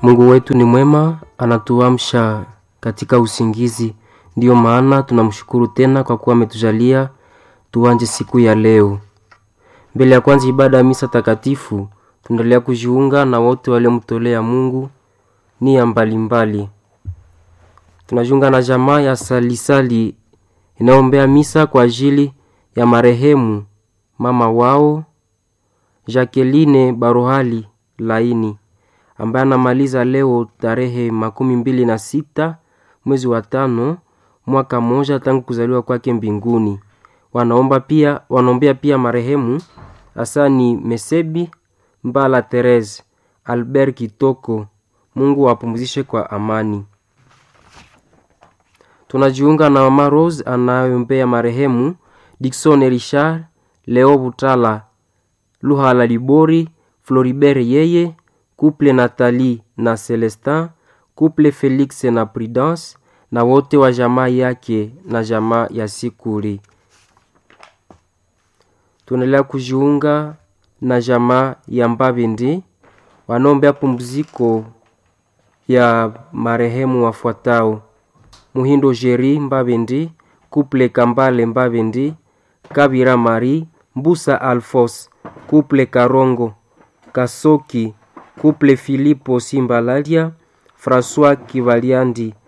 Mungu wetu ni mwema, anatuamsha katika usingizi. Ndiyo maana tunamshukuru tena kwa kuwa ametujalia tuanje siku ya leo. Mbele ya kwanza ibada ya misa takatifu, tunaendelea kujiunga na wote waliomtolea Mungu nia mbalimbali. Tunajiunga na jamaa ya salisali inayoombea misa kwa ajili ya marehemu mama wao Jacqueline Barohali Laini ambaye anamaliza leo tarehe makumi mbili na sita mwezi wa tano mwaka mmoja tangu kuzaliwa kwake mbinguni. Wanaomba pia, wanaombea pia marehemu Asani Mesebi Mbala Therese Albert Kitoko, Mungu awapumzishe kwa amani. Tunajiunga na mama Rose anayombea marehemu Dickson Richard Leo Butala Luhala Libori Floribert yeye Couple Nathalie na Celestin Couple Felix na Prudence na wote wa jamaa yake na jamaa ya Sikuri. Tunaendelea kujiunga na jamaa ya Mbabendi wanaombea pumziko ya marehemu wafuatao: Muhindo Jeri Mbabendi, Couple Kambale Mbabendi, Kabira Mari, Mbusa Alfos, Couple Karongo, Kasoki, Couple Filipo Simbalalia, François Kivaliandi